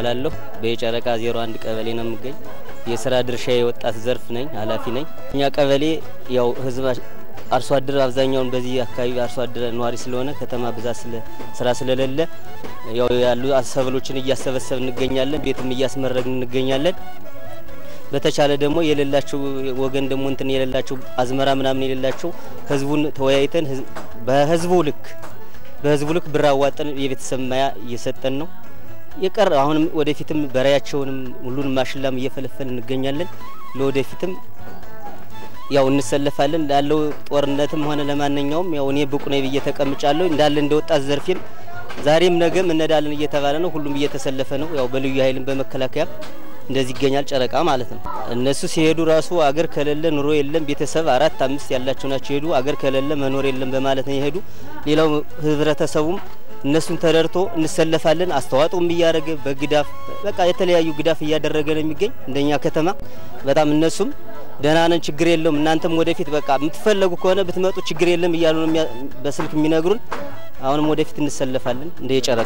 እባላለሁ። በየጨረቃ ዜሮ አንድ ቀበሌ ነው የምገኝ። የስራ ድርሻ የወጣት ዘርፍ ነኝ፣ ኃላፊ ነኝ። እኛ ቀበሌ ያው ህዝብ አርሶ አደር አብዛኛውን በዚህ አካባቢ አርሶ አደር ነዋሪ ስለሆነ ከተማ ብዛት ስራ ስለሌለ ያው ያሉ ሰብሎችን እያሰበሰብ እንገኛለን። ቤትም እያስመረግን እንገኛለን። በተቻለ ደግሞ የሌላቸው ወገን ደግሞ እንትን የሌላቸው አዝመራ ምናምን የሌላቸው ህዝቡን ተወያይተን በህዝቡ ልክ በህዝቡ ልክ ብር አዋጠን የቤተሰብ ማያ እየሰጠን ነው የቀረ አሁንም ወደፊትም በራያቸውንም ሁሉንም ማሽላም እየፈለፈል እንገኛለን። ለወደፊትም ያው እንሰለፋለን ላለው ጦርነትም ሆነ ለማንኛውም ያው እኔ ብቁ ነኝ ብዬ ተቀምጫለሁ። እንዳለ እንደ ወጣት ዘርፌም ዛሬም ነገም እነዳለን እየተባለ ነው። ሁሉም እየተሰለፈ ነው። ያው በልዩ ኃይልም በመከላከያም እንደዚህ ይገኛል። ጨረቃ ማለት ነው። እነሱ ሲሄዱ ራሱ አገር ከሌለ ኑሮ የለም። ቤተሰብ አራት አምስት ያላቸው ናቸው ሄዱ። አገር ከሌለ መኖር የለም በማለት ነው የሄዱ። ሌላው ህብረተሰቡም እነሱን ተረድቶ እንሰለፋለን አስተዋጽኦም እያደረገ በግዳፍ በቃ የተለያዩ ግዳፍ እያደረገ ነው የሚገኝ እንደኛ ከተማ በጣም እነሱም ደህና ነን፣ ችግር የለውም እናንተም ወደፊት በቃ የምትፈለጉ ከሆነ ብትመጡ ችግር የለም እያሉ ነው በስልክ የሚነግሩን። አሁንም ወደፊት እንሰለፋለን እንደ የጨረቃ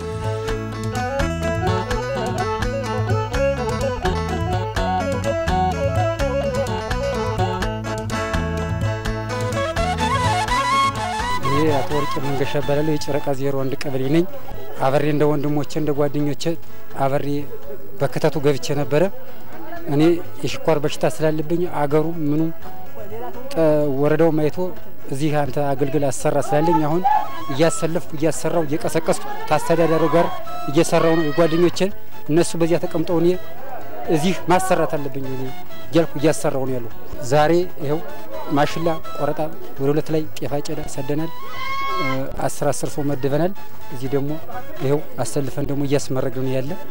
ይሄ አቶ ወርቅ መንገሻ እባላለሁ። የጨረቃ ዜሮ አንድ ቀበሌ ነኝ። አበሬ እንደ ወንድሞቼ እንደ ጓደኞቼ አበሬ በክተቱ ገብቼ ነበረ። እኔ የስኳር በሽታ ስላለብኝ አገሩ ምኑም ወረዳው ማይቶ እዚህ አንተ አገልግል አሰራ ስላለኝ አሁን እያሰለፍኩ እያሰራው እየቀሰቀስኩ ታስተዳዳሪው ጋር እየሰራው ነው። የጓደኞቼን እነሱ በዚያ ተቀምጠው እኔ እዚህ ማሰራት አለብኝ እያልኩ እያሰራው ነው ያለው። ዛሬ ይኸው ማሽላ ቆረጣ ወደ ሁለት ላይ ጤፍ አጨዳ ሰደናል። አስር አስር ሰው መድበናል። እዚህ ደግሞ ይኸው አሰልፈን ደግሞ እያስመረግን ነው ያለ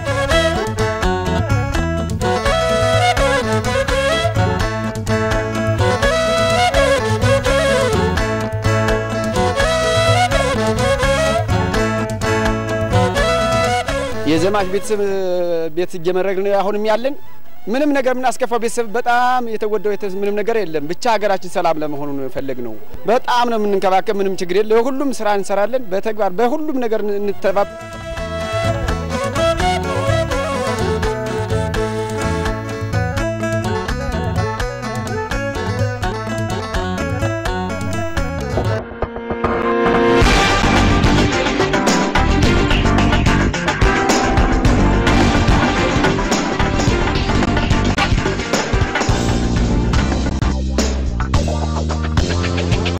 የዘማች ቤተሰብ ቤት እየመረግን ነው አሁንም ያለን ምንም ነገር የምናስከፋው ቤተሰብ በጣም የተጎዳው ምንም ነገር የለም። ብቻ ሀገራችን ሰላም ለመሆኑ ፈለግ ነው። በጣም ነው የምንንከባከብ። ምንም ችግር የለ። ሁሉም ስራ እንሰራለን። በተግባር በሁሉም ነገር እንተባበር